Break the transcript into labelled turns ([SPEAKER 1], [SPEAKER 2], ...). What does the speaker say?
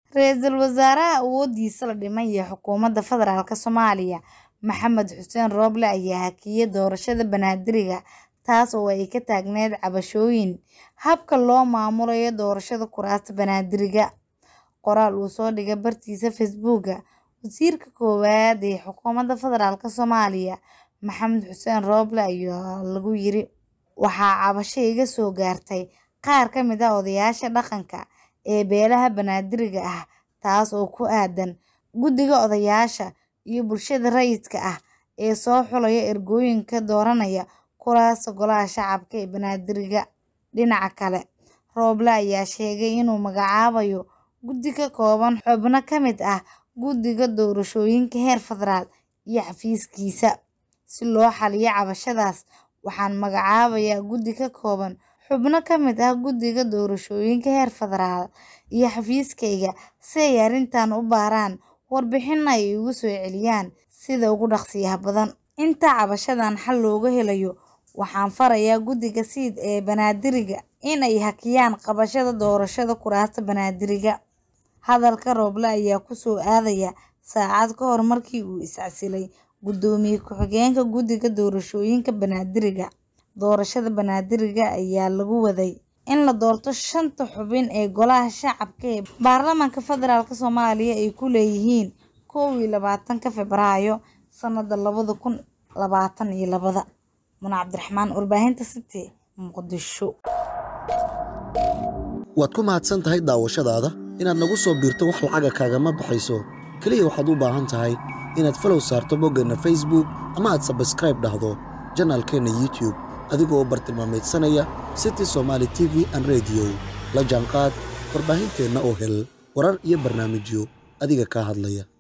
[SPEAKER 1] Ra'iisul Wasaaraha awoodiisa la dhimay iyo Xukuumadda Federaalk Soomaaliya Maxamed Xuseen Roble ayaa hakiyay doorashada Banaadirga taas oo ay ka taagneyd cabashooyin habka loo maamulayo doorashada kuraasta Banaadirga. Qoraal uu soo dhigay bartiisa Facebook, Wasiirka Koowaad ee Xukuumadda Federaalk Soomaaliya Maxamed Xuseen Roble ayaa lagu yiri Waxaa cabasho iga soo gaartay qaar ka mid ah odayaasha dhaqanka ee beelaha Banaadirga ah taas oo ku aadan guddiga odayaasha iyo bulshada rayidka ah ee soo xulaya ergooyinka dooranaya kuraasta Golaha Shacabka ee Banaadirga. Dhinaca kale, Roble ayaa sheegay inuu magacaabayo guddi ka kooban xubno ka mid ah Guddiga Doorashooyinka heer federaal iyo xafiiskiisa. Si loo xalliyo cabashadaas, waxaan magacaabayaa guddi ka kooban xubno ka mid ah Guddiga Doorashooyinka heer federaal iyo xafiiskayga si ay arrintan u baaraan warbixinna ay iigu soo celiyaan sida ugu dhaqsiyaha badan. Inta cabashadan xal looga helayo, waxaan farayaa Guddiga SEED ee Banaadirga in ay hakiyaan qabashada doorashada kuraasta Banaadirga. Hadalka Roble ayaa ku soo aadaya saacad ka hor markii uu is casilay Gudoomiye Ku-xigeenka Guddiga Doorashooyinka Banaadirga. Doorashada Banaadirga ayaa lagu waday in la doorto shanta xubin ee Golaha Shacabka ee Baarlamaanka Federaalk Soomaaliya ay ku leeyihiin kow iyo labatanka Febraayo sanada labada kun labatan iyo labada. Muna Cabdiraxmaan, Warbaahinta City, Muqdisho.
[SPEAKER 2] waad ku mahadsan tahay daawashadaada inaad nagu soo biirto wax lacaga kaagama baxayso keliya waxaad u baahan tahay inaad falow saarto boggeenna facebook ama aad sabskraib dhahdo janaalkeenna youtube adigoo bartilmaameedsanaya city somaali t v an rediyo la jaanqaad warbaahinteenna oo hel warar iyo barnaamijyo adiga kaa hadlaya